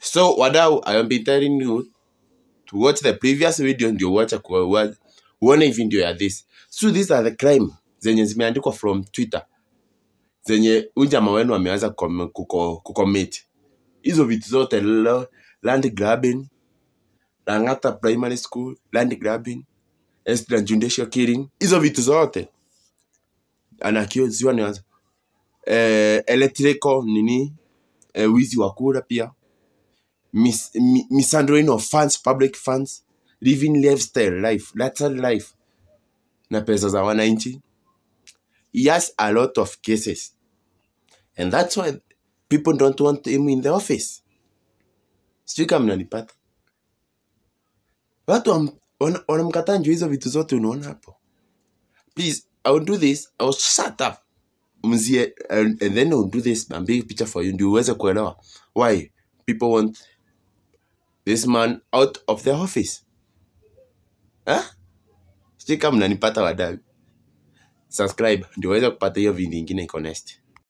so wadau i have been telling you to watch the previous video ndio uache kuwa- uone hii video ya this so these are the crime zenye zimeandikwa from twitter zenye huyu jamaa wenu ameanza kukom- kuko- kucommit hizo vitu zote lo- land grabbing langata primary school land grabbing extrajudicial killing hizo vitu zote anakiuziwa ni eh, electrical nini eh, wizi wa kura pia mis, mi, mishandling of funds public funds living lifestyle life lifestyle life na pesa za wananchi he has a lot of cases and that's why people don't want him in the office sijui kama mnanipata watu wam- wana- wanamkataa njuu hizo vitu zote unaona hapo please i will do this i will shut up mzie and, and then I will do this and big picture for you ndio uweze kuelewa why people want this man out of the office huh? sijui kama mnanipata wadau subscribe ndio uweze kupata hiyo video ingine iko next